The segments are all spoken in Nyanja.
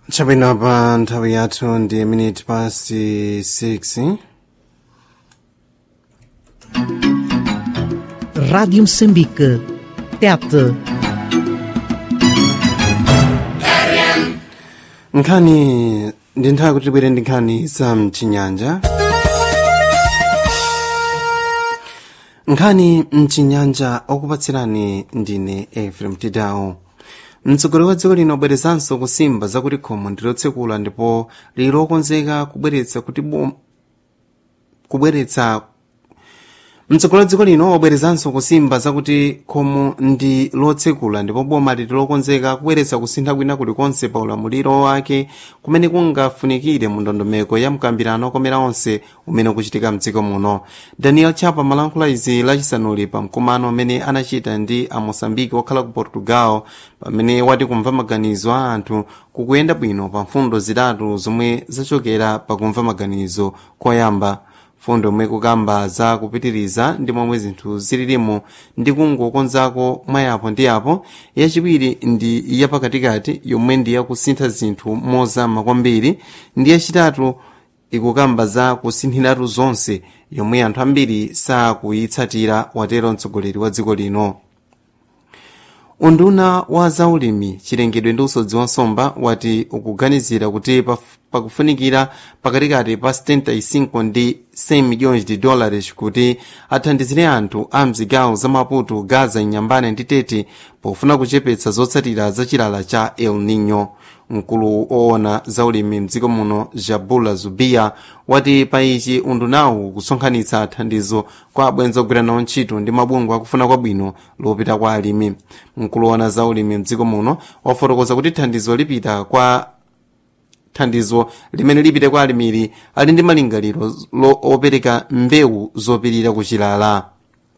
chabwino pa nthawi yathu ndi minute past 6 Rádio Moçambique. Tete. nkhani ndi nthawi kuti tibwere ndi nkhani za mchinyanja nkhani mchinyanja okupatsirani ndine efrem tidawo mtsogoleri wa dziko lino wabwerezanso kusimba zakuti khomo ndilotsekula ndipo lili lokonzeka kubweretsa kuti bom kubweretsa mtsogoleri wa dziko lino wabwerezanso kusimba zakuti khomo ndi lotsekula ndipo boma lili lokonzeka kubweretsa kusintha kwina kulikonse pa ulamuliro wake kumene kungafunikire mu ndondomeko ya mkambirano okomera onse umene ukuchitika mdziko muno daniel chapa malankhula izi lachisanuli pa mkumano umene anachita ndi a moçambique okhala ku portugal pamene wati kumva maganizo a anthu kukuyenda bwino pa mfundo zitatu zomwe zachokera pa kumva maganizo koyamba fundo yomwe kukamba za kupitiriza ndi momwe zinthu zililimo ndi kungokonzako mwayapo ndi yapo yachiwiri ndi yapakatikati yomwe ndi yakusintha zinthu mozama kwambiri ndi yachitatu ikukamba za kusinthiratu zonse yomwe anthu ambiri sakuyitsatira watero mtsogoleri wa dziko lino unduna wa zaulimi chilengedwe ndi usodzi wa nsomba wati ukuganizira kuti paf- pakufunikira pakatikati pa 75 ndi 100 milhões de dólares kuti athandizire anthu a mzigawo za maputo gaza inyambane ndi tete pofuna kuchepetsa zotsatira za chilala cha el nino mkulu oona zaulimi mdziko muno jabula zubia wati pa ichi undunawu kusonkhanitsa thandizo kwa abwenzi ogwira nawo ntchito ndi mabungwe akufuna kwabwino lopita kwa alimi mkulu oona zaulimi mdziko muno wafotokoza kuti thandizo lipita kwa thandizo limene lipite kwa alimiri ali ndi malingaliro lo opereka mbewu zopirira kuchilala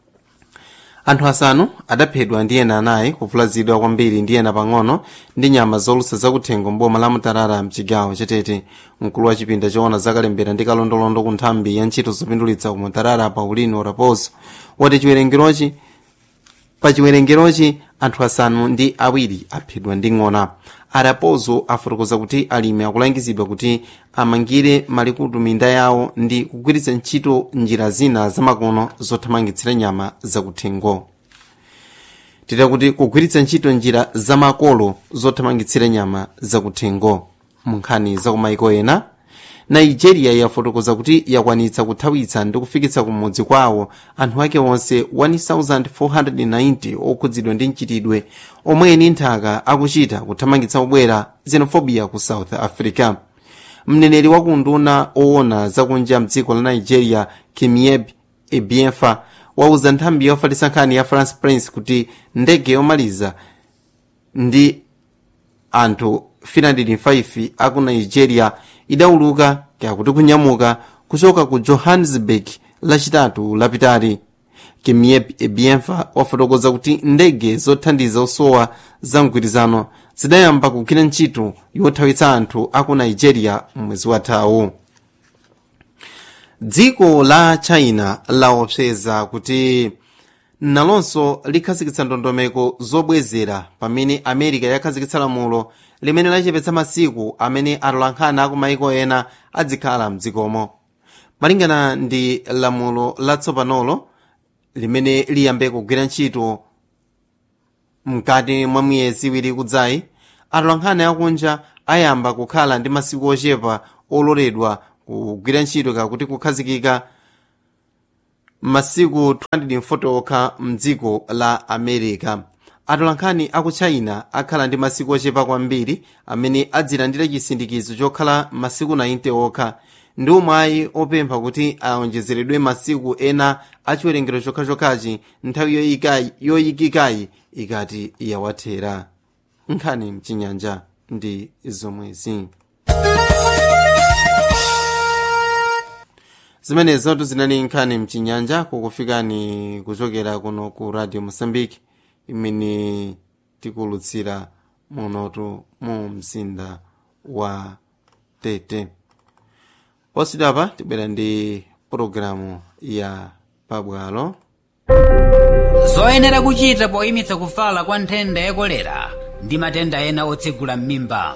anthu asanu adaphedwa ndi ena anayi kuvulazidwa kwambiri ndi ena pang'ono ndi nyama zolusa zakuthengo mboma la mutarara mchigawo chatete mkulu wa chipinda choona zakalembera ndi kalondolondo ku nthambi ya ntchito zopindulitsa ku mutarara paulino raposo wati chiwerengerochi pa chiwerengerochi anthu asanu ndi awiri aphedwa ndi ng'ona araposo afotokoza kuti alimi akulangizidwa kuti amangire malikutu minda yawo ndi kugwiritsa ntchito njira zina zamakono zothamangitsira nyama zakuthengo tita kuti kugwiritsa ntchito njira zamakolo zothamangitsira nyama zakuthengo mu nkhani zakumaiko ena nigeria yafotokoza kuti yakwanitsa kuthawitsa ndi kufikitsa kumudzi kwawo anthu ake onse 1490 okhudzidwa ndi mchitidwe omwe eni nthaka akuchita kuthamangitsa obwera xenophobia ku south africa mneneri wa kunduna oona zakunja mdziko la nigeria kimieb ebienfa wauza nthambi yofalitsa nkhani ya france prince kuti ndege yomaliza ndi anthu 305 aku nigeria idawuluka kakuti kunyamuka kuchoka ku johannesburg lachitatu lapitali kimieb ebienfa wafotokoza kuti ndege zothandiza osowa za mgwirizano zidayamba kugwira ntchito yothawitsa anthu aku nigeria mwezi wathawu dziko la china laopseza kuti nalonso likhazikitsa ndondomeko zobwezera pamene america yakhazikitsa lamulo limene lachepetsa masiku amene atolankhani aku maiko ena adzikhala mdzikomo malingana ndi lamulo latsopanolo limene liyambe kugwira ntchito mkati mwa miyezi iwiri kudzayi atolankhani akunja ayamba kukhala ndi masiku ochepa ololedwa kugwira ntchito kakuti kukhazikika masiku 240 okha mdziko la america atolankhani aku china akhala ndi masiku ochepa kwambiri amene adzilandira chisindikizo chokhala masiku 90 okha ndi umwayi opempha kuti aonjezeredwe masiku ena achiwerengero chokhachokhachi nthawi yoyikayi- yoyikikayi ikati yawathera nkhani mchinyanja ndi zomwezi zimenezotu zinali nkhani mchinyanja kukufikani kuchokera kuno ku radio mozambique imene tikulutsira munotu mu mzinda wa tete posidapa tibwera ndi pologalamu ya pabwalo zoyenera kuchita poyimitsa kufala kwa nthenda ya kolera ndi matenda ena otsegula m'mimba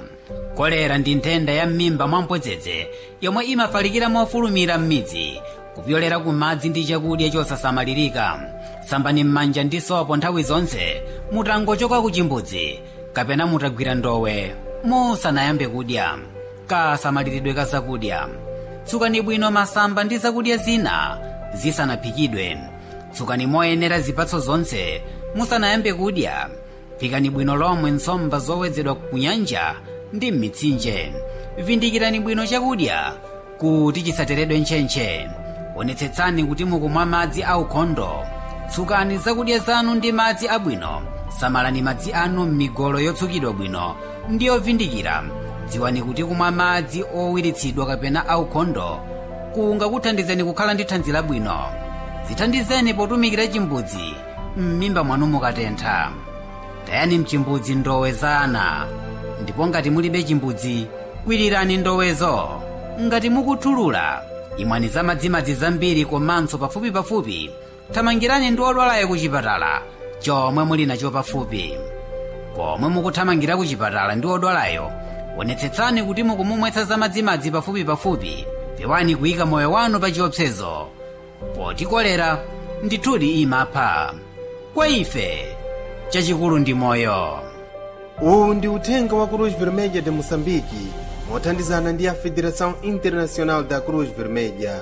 kolera ndi nthenda ya m'mimba mwamphodzedze yomwe imafalikira mofulumira m'midzi kupyolera ku madzi ndi chakudya chosasamalirika sambani m'manja ndi sopo nthawi zonse mutangochoka ku chimbudzi kapena mutagwira ndowe musanayambe kudya kasamaliridwe ka zakudya tsukani bwino masamba ndi zakudya zina zisanaphikidwe tsukani moyenera zipatso zonse musanayambe kudya phikani bwino lomwe nsomba zowedzedwa ku nyanja ndi m'mitsinje vindikirani bwino chakudya kuti chisateredwe ntchentche onetsetsani kuti mukumwa madzi aukhondo tsukani zakudya zanu ndi madzi abwino samalani madzi anu m'migolo yotsukidwa bwino ndi yovindikira dziwani kuti kumwa madzi owiritsidwa kapena aukhondo kungakuthandizeni kukhala ndi thanzi labwino zithandizeni potumikira chimbudzi m'mimba mwanu mukatentha tayani mchimbudzi ndowe za ana ndipo ngati mulibe chimbudzi kwirirani ndowezo ngati mukuthulula imwani za madzimadzi zambiri komanso pafupipafupi thamangirani ndi odwalayo ku chipatala chomwe muli nacho pafupi pomwe mukuthamangira ku chipatala ndi odwalayo onetsetsani kuti mukumumwetsa za madzimadzi pafupipafupi pewani kuyika moyo wanu pa chiopsezo poti kolera ndithudi imapha kwa ife chachikulu ndi moyo uwu ndi uthenga wa cruz vermelha de moçambique mothandizana ndi a federação internacional da cruz vermelha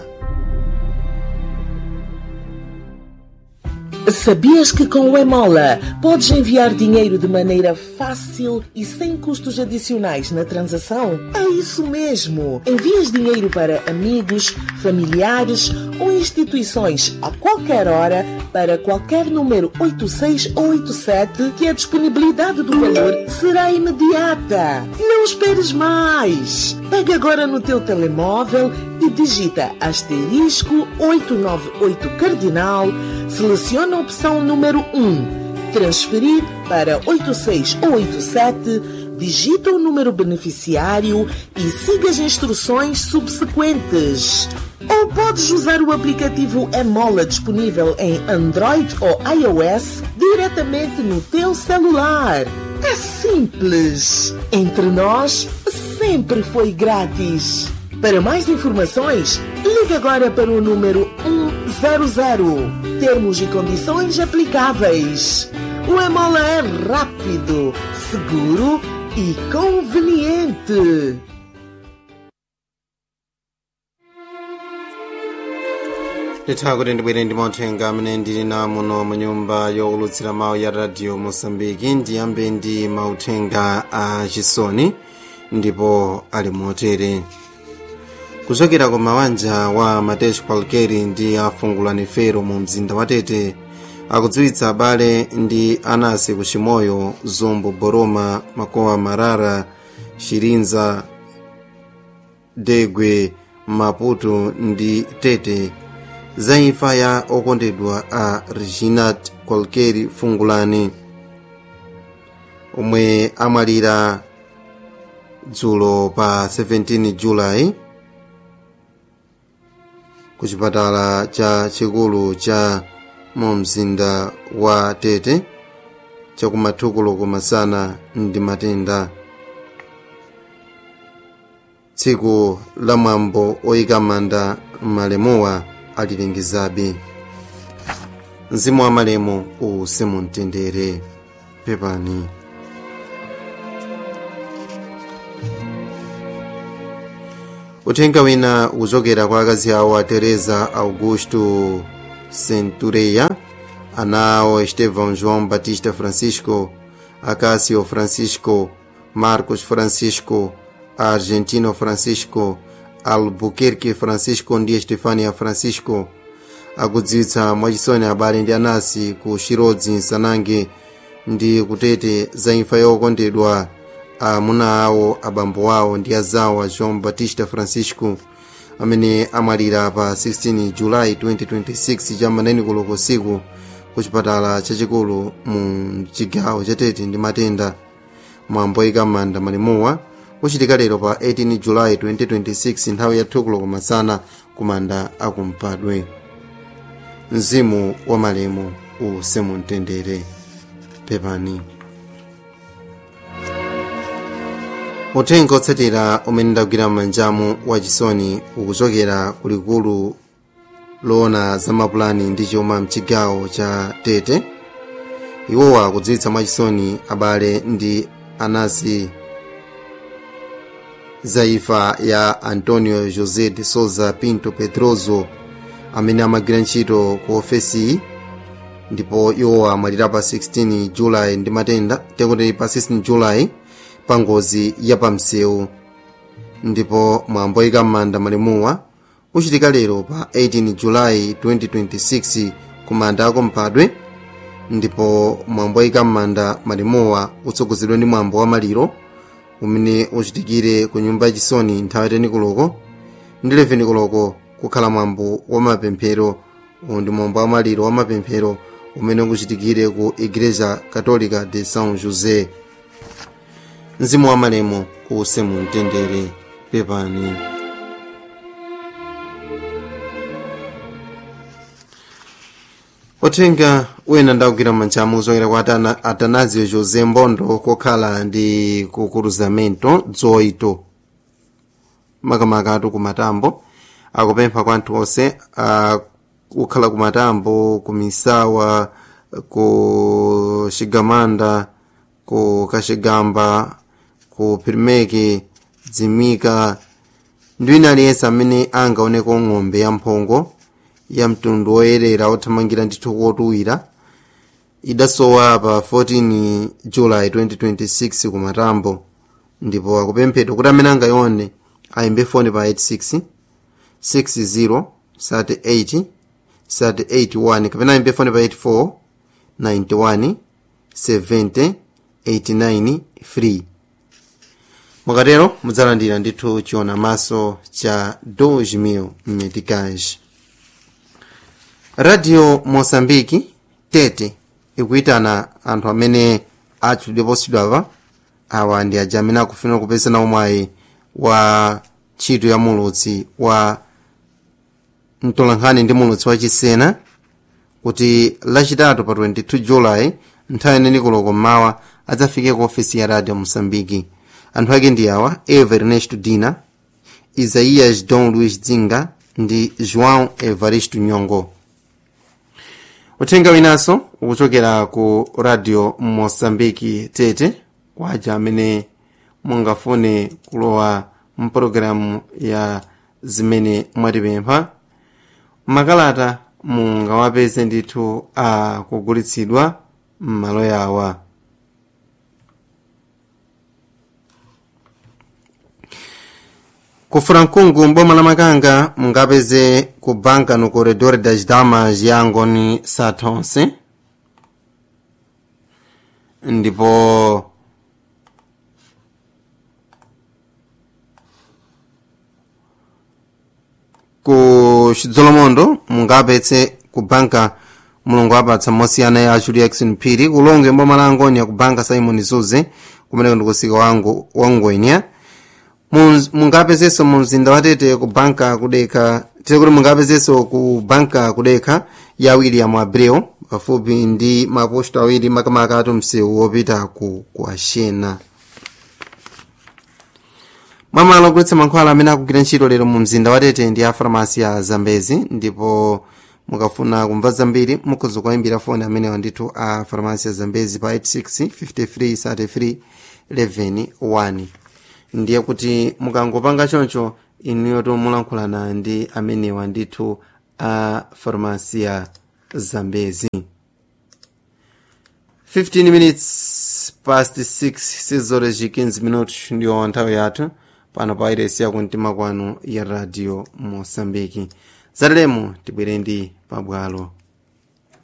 Sabias que com o Emola podes enviar dinheiro de maneira fácil e sem custos adicionais na transação? É isso mesmo! Envias dinheiro para amigos, familiares ou instituições a qualquer hora para qualquer número 86 ou 87 que a disponibilidade do valor será imediata. Não esperes mais! Pega agora no teu telemóvel e digita asterisco 898 cardinal, seleciona a opção número 1, transferir para 86 ou 87, digita o número beneficiário e siga as instruções subsequentes. Ou podes usar o aplicativo Emola disponível em Android ou iOS diretamente no teu celular. É simples. Entre nós, sempre foi grátis. Para mais informações, ligue agora para o número 100. Termos e condições aplicáveis. O Emola é rápido, seguro e conveniente. nditha kuti ndibwere ndi mauthenga amene ndili na muno mu nyumba yowulutsira mawu ya radio mosambiki ndiyambe ndi mauthenga a chisoni ndipo ali motere kuchokera ku mawanja wa matesh kwalkeri ndi afungulani fero mu mzinda wa tete akudziwitsa abale ndi anasi ku chimoyo zumbu boroma makowa marara shirinza degwe maputo ndi tete za imfa ya okondedwa a reginat kwalkeri fungulani omwe amwalira dzulo pa 17 julayi ku chipatala cha chikulu cha mu mzinda wa tete chakumathukulo kumasana ndi matenda tsiku la mwambo oyika manda malemuwa alilengezabe mzimu wa malemu uwuse mu mtendere pepani uthenga wina ukuchokera kwa akazi awo a teresa augusto centureya ana awo estevão joão batista francisco acácio francisco marcos francisco argentino francisco albuquerque francisco ndi estefania francisco akudziwitsa mwachisoni abale ndi anasi ku shirodzi nsanange ndi kutete za imfa yokondedwa amuna awo abambo awo ndi azawo a joão batista francisco amene amwalira pa 16 julayi 2026 cha maneni koloko usiku ku chipatala chachikulu mu chigawo chatete ndi matenda mwambo oyika manda malemuwa uchitika lero pa 18 julayi 2026 nthawi ya thukulo kumasana kumanda akumpadwe mzimu wa malemu uwuse mu mtendere pepani uthenga otsatira umene ndagwira m'manjamu wachisoni ukuchokera kulikulu loona za mapulani ndi chuma mchigawo cha tete iwowa akudziwitsa mwachisoni abale ndi anansi za imfa ya antonio josé de souza pinto pedroso amene amagwira ntchito ku ofesiyi ndipo iwowa amwalira pa 16 julayi ndi matenda tekuti pa 16 julayi pa ngozi ya pamsewu ndipo mwambo oyika m'manda malemuwa uchitika lero pa 18 julayi 2026 ku manda ako mphadwe ndipo mwambo oyika m'manda malemuwa utsogozedwa ndi mwambo wa maliro umene uchitikire ku nyumba yachisoni nthawi 10 koloko ndi 11 koloko kukhala mwambo wa mapemphero uwu ndi mwambo wa maliro wa mapemphero umene ukuchitikire ku igreja católica de são josé mzimu wa malemu uuse mu mtendere pepani uthenga wina ndakugwira m'manjamu kuchokera kwa Atana- atanazio josé mbondo kokhala ndi ku cruzamento dzoito makamakatu ku matambo akupempha kwa anthu onse ah, kukhala ku matambo ku misawa ku xigamanda ku kaxigamba ku pirimeki dzimika ndi wina aliyense amene angaoneko ng'ombe ya mphongo ya mtundu woyerera othamangira ndithu kotuwira idasowa pa 14 julayi 2026 ku matambo ndipo akupemphedwa kuti amene angayione ayimbe foni pa 86 60 38 31 kapena ayimbe foni pa 84 91 70 89 free mukatero mudzalandira ndithu chiona maso cha 2000 meticage radio mosambiki tete ikuyitana anthu amene atchulidweposidwapa awa ndi aja amene akufuna kupeza nawo mwayi wa ntchito ya mulutsi wa mtolankhani ndi mulutsi wachisena kuti lachitatu pa 22 julayi nthawi ineni koloko mmawa adzafike ku ofisi ya radio mosambiki anthu ake ndi awa eva ernesto dina isaias don luis dzinga ndi joão evaristo nyongo uthenga winanso ukuchokera ku radio mosambiki tete kwaja amene mungafune kulowa mpulogalamu ya zimene mwatipempha makalata mungawapeze ndithu akugulitsidwa m'malo yawa ku frankungu mboma la makanga mungapeze ku banka no corredor das damas ya ngoni satonse ndipo ku chidzolomondo mungapeze ku banka mulungu apatsa mosiyana ya julia jackson phiri kulonge mboma la angoni ku banka simon zuze kumeneko ndikusika wangu wangwenya Munz- mungapezenso mu mzinda wa tete ku banka kudeka tiri kuti mungapezenso ku banka kudeka ya william abreu pafupi ndi maposto awiri makamaka atu msewu wopita ku ku ashena mwamalo ogulitsa mankhwala amene akugwira ntchito lero mu mzinda wa tete ndi a farmasi ya zambezi ndipo mukafuna kumva zambiri mukhoza kuwayimbira foni amenewa ndithu a farmasi ya zambezi pa 86 53 33 11 1 ndiye kuti mukangopanga choncho inuyo tomulankhulana ndi amenewa ndithu a farmasi ya zambezi 15 minutes past 6 sizore ci 15 minutos ndiyo nthawi yathu pano pa iresi yakumtima kwanu ya radio mosambiki zatalemo tibwere ndi pabwalo